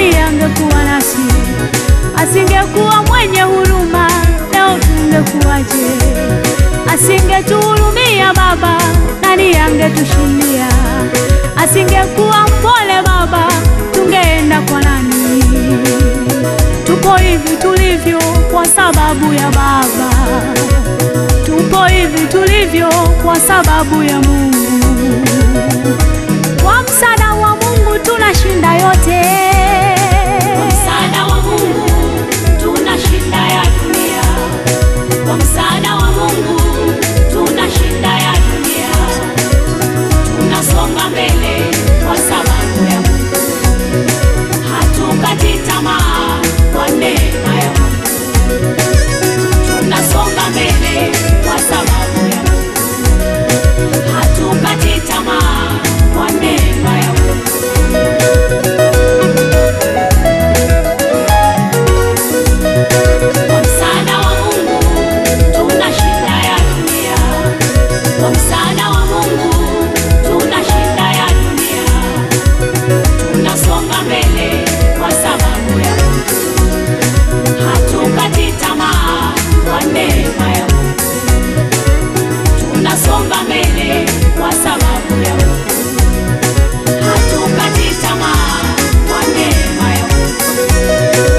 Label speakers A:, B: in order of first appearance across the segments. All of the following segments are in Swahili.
A: nani angekuwa nasi? Asingekuwa mwenye huruma, leo tungekuwaje? Asingetuhurumia Baba, nani angetushindia? Asingekuwa mpole Baba, tungeenda kwa nani? Tupo hivi tulivyo kwa sababu ya Baba, tupo hivi tulivyo kwa sababu ya Mungu. Kwa msaada wa Mungu tunashinda yote.
B: Kwa msaada wa Mungu tunashinda ya dunia. Kwa msaada wa Mungu tunashinda ya dunia. Tunasonga mbele kwa sababu ya Mungu. Hatukati tamaa kwa neema ya Mungu. Tunasonga mbele kwa sababu ya Mungu. Hatukati tamaa kwa neema ya Mungu. Kwa msaada wa Mungu tunashinda ya dunia. Kwa msaada wa Mungu tunashinda ya dunia. Tunasonga mbele kwa sababu ya Mungu. Hatukati tamaa kwa neema ya Mungu. Tunasonga mbele kwa sababu ya Mungu. Hatukati tamaa kwa neema ya Mungu.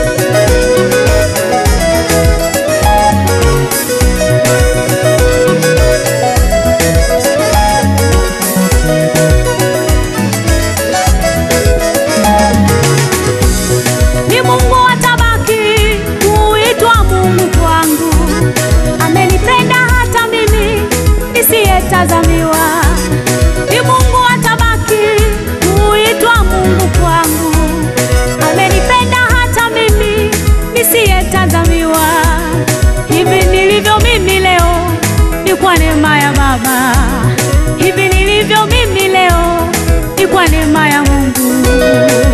A: Ni Mungu atabaki kuitwa Mungu kwangu, amenipenda hata mimi nisiyetazamiwa. Ni Mungu atabaki kuitwa Mungu kwangu, amenipenda hata mimi nisiyetazamiwa. Hivi nilivyo mimi leo ni kwa neema ya Baba, hivi nilivyo mimi leo ni kwa neema ya Mungu.